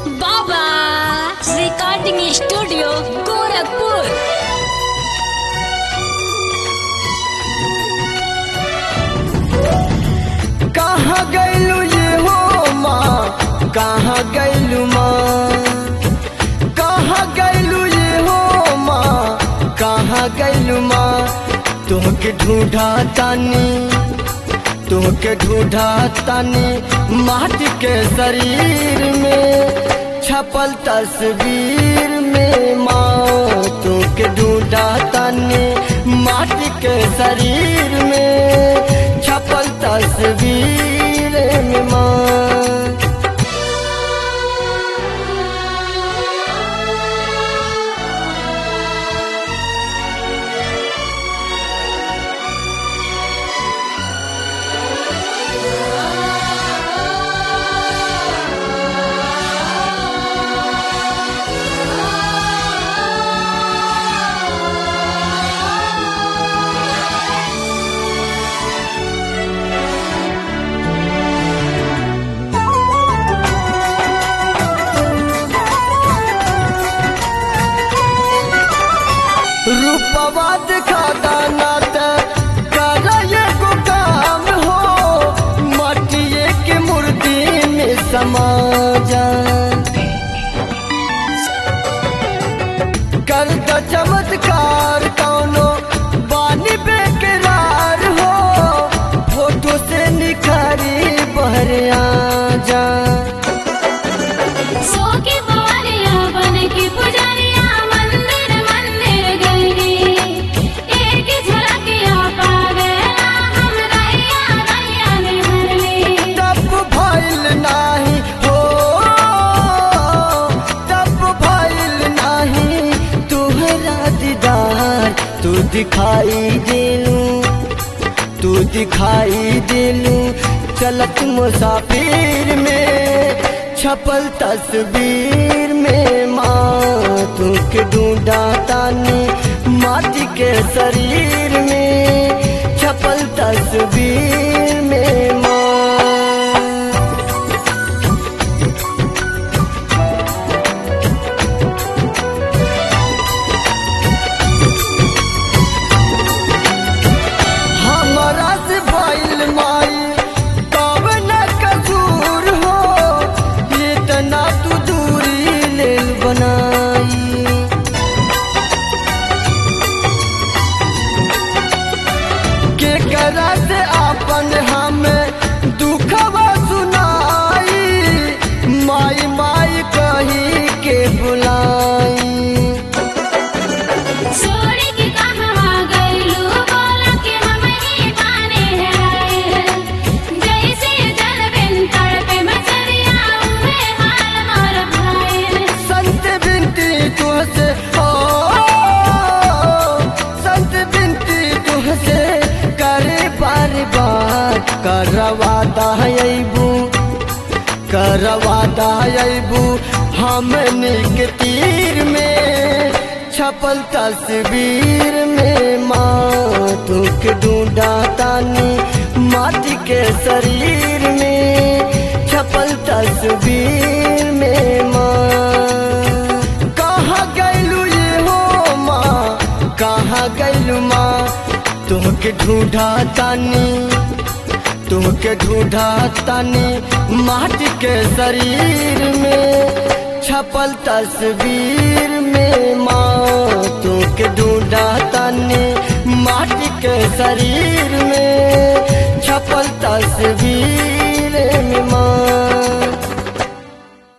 बाबा recording studio Gorakhpur कहाँ गैलू ये हो माँ कहाँ गैलू माँ कहाँ गैलू ये हो माँ कहाँ गैलू माँ तुहके ढूंढा तानी तुहके ढूंढा तानी माटी के शरीर में छपल तस्वीर में माँ तुहके ढूंढा तानी माटी के शरीर में छपल तस्वीर में माँ रूपवा दिखाता नात कर एगो काम हो मटिए के मूर्ति में समा जा कर द चमत्कार कौनो बानी बेकरार हो फोटो से निखारी बहर आ जा सो के बारिया बन के पुजारिया मंदिर मंदिर गई एक झलकिया पावेला हम रैया रैया में हरली तब भइल नाही हो तब भइल नाही तुहरा दीदार तू दिखाई दिलू तू दिखाई दिलू चलत मुसाफिर में छपल तस्वीर में माँ तू के ढूंढा तानी माटी के शरीर में छपल तस्वीर में माँ हमरा से भइल माई कब न कसूर हो इतना तू दूरी लेल बनाई के करा से आपन हमें दुखवा सुनाई माई माई कही के बुलाई छोड़ के कहवा गइलू बोला के हम ही पाने हैं जैसे जल बिन तड़पे मचरिया उहे हाल मोर भाई संत बिनती तुहसे हो संत बिनती तुहसे करे बार बार करवा दबू करवा दबू हमने के तीर में छपल तस्वीर में माँ तू के ढूंढा तानी माटी के शरीर में छपल तस्वीर में माँ कहाँ गैलू ये हो माँ कहाँ गैलू माँ तुहके ढूंढा तानी तुहके ढूंढा तानी माटी के शरीर में छपल तस्वीर में माँ तुहके ढूंढा तानी माटी के शरीर में छपल तस्वीर